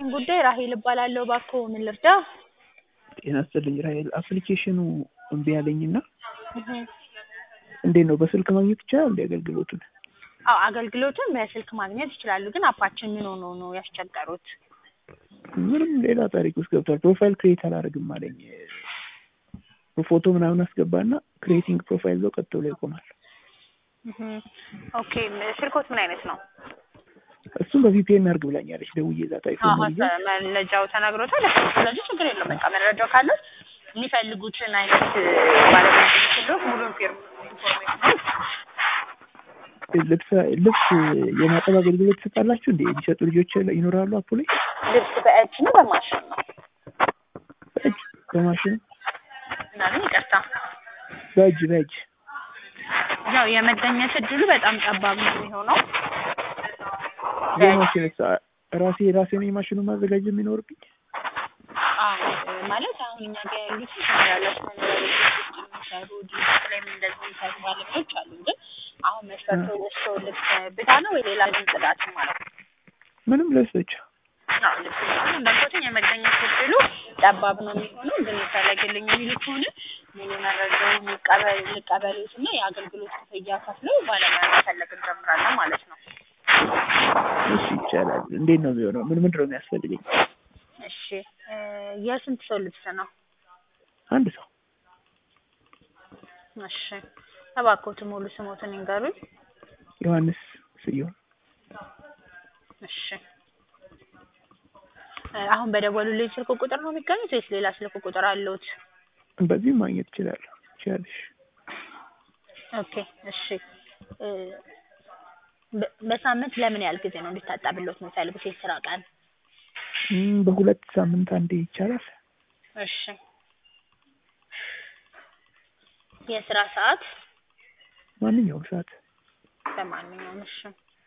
የደወሉበትን ጉዳይ ራሄል እባላለሁ። እባክዎ ምን ልርዳ? ጤና ይስጥልኝ ራሄል። አፕሊኬሽኑ እምቢ አለኝና እህ እንዴት ነው በስልክ ማግኘት ይቻላል እንዴ አገልግሎቱን? አዎ አገልግሎቱን በስልክ ማግኘት ይችላሉ። ግን አፓችን ምን ሆኖ ነው ያስቸገሩት? ምንም ሌላ ታሪክ ውስጥ ገብቷል። ፕሮፋይል ክሬት አላደርግም አለኝ። ፎቶ ምናምን አስገባና ክሬቲንግ ፕሮፋይል ብሎ ቀጥ ብሎ ይቆማል። እህ ኦኬ ስልኮት ምን አይነት ነው? እሱም በቪፒኤን አድርግ ብላኛለች። ደውዬ እዛ ታይፎ አዎ መረጃው ተነግሮታል። ስለዚህ ችግር የለውም። በቃ መረጃው ካለ የሚፈልጉትን አይነት ባለሙያ ሁሉ ሙሉ ኢንፎርሜሽን ልብስ ልብስ የማጠብ አገልግሎት ትሰጣላችሁ እንዴ? የሚሰጡ ልጆች ይኖራሉ አፑ ላይ? ልብስ በእጅ ነው በማሽን ነው? በእጅ በማሽን ምናምን ይቅርታ፣ በእጅ በእጅ ያው የመገኘት እድሉ በጣም ጠባብ ነው የሚሆነው። የማሽን ራሴ ራሴ ነው የማሽኑን ማዘጋጀት የሚኖርብኝ? አዎ ማለት አሁን እኛ ጋር ያሉት ያላቸው መኖሪያ ቤቶች ውስጥ የሚሰሩ ድርጅት ላይም እንደዚህ የሚሰሩ ባለሙያዎች አሉ። ግን አሁን መስፈርቶ ወስዶ ልብስ ብቻ ነው ወይ ሌላ ግን ጽዳት ማለት ነው? ምንም ልብስ ብቻ። አዎ ልብስ አሁን እንዳልኩትኝ የመገኘት እድሉ ጠባብ ነው የሚሆነው። ግን ይፈለግልኝ የሚሉ ከሆነ ሙሉ መረጃውን ይቀበል ልቀበሉት እና የአገልግሎት ክፍያ ከፍለው ባለሙያ መፈለግ እንጀምራለን ማለት ነው። እሺ ይቻላል። እንዴት ነው የሚሆነው? ምን ምንድን ነው የሚያስፈልገኝ? እሺ የስንት ሰው ልብስ ነው? አንድ ሰው። እሺ እባክዎት ሙሉ ስሞትን ይንገሩኝ። ዮሐንስ ስዩም። እሺ አሁን በደወሉልኝ ስልክ ቁጥር ነው የሚገኙት ወይስ ሌላ ስልክ ቁጥር አለዎት? በዚህም ማግኘት እችላለሁ። ትችያለሽ። ኦኬ እሺ በሳምንት ለምን ያህል ጊዜ ነው እንዲታጠብልዎት የሚፈልጉት የስራ ቀን? በሁለት ሳምንት አንዴ ይቻላል። እሺ የስራ ሰዓት? ማንኛውም ሰዓት። በማንኛውም እሺ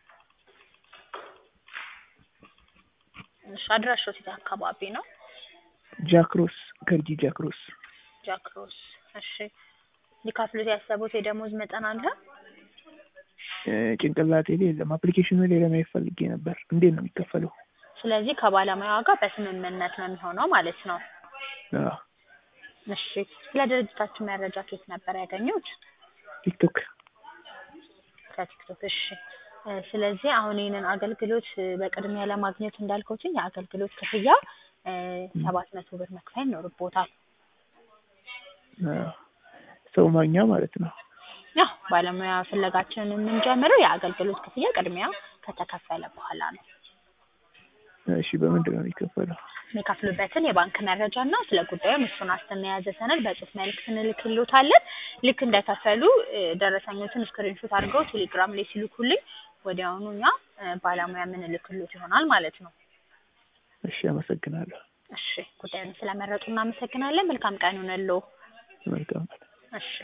እሺ አድራሻው የት አካባቢ ነው? ጃክሮስ ገርጂ ጃክሮስ። ጃክሮስ እሺ ሊከፍሉት ያሰቡት የደሞዝ መጠን አለ? ጭንቅላቴ ላይ የለም። አፕሊኬሽኑ ላይ ለማየት ፈልጌ ነበር። እንዴት ነው የሚከፈለው? ስለዚህ ከባለሙያዋ ጋር በስምምነት ነው የሚሆነው ማለት ነው። አዎ እሺ ስለ ድርጅታችሁ መረጃ ከየት ነበር ያገኙት? ቲክቶክ። ከቲክቶክ እሺ ስለዚህ አሁን ይህንን አገልግሎት በቅድሚያ ለማግኘት እንዳልኩትኝ የአገልግሎት ክፍያ ሰባት መቶ ብር መክፈል ይኖርቦታል። ሰው ማግኛ ማለት ነው። ያው ባለሙያ ፍለጋችንን የምንጀምረው የአገልግሎት ክፍያ ቅድሚያ ከተከፈለ በኋላ ነው። እሺ በምንድን ነው የሚከፈለው? የሚከፍሉበትን የባንክ መረጃ እና ስለ ጉዳዩ እሱን ዋስትና የያዘ ሰነድ በጽሁፍ መልዕክት እንልክልዎታለን። ልክ እንደከፈሉ ደረሰኞትን ስክሪንሾት አድርገው ቴሌግራም ላይ ሲልኩልኝ ወዲያውኑ እኛ ባለሙያ የምንልክልዎት ይሆናል ማለት ነው። እሺ አመሰግናለሁ። እሺ ጉዳዩን ስለመረጡ እናመሰግናለን። መልካም ቀን ይሁንልዎ። መልካም እሺ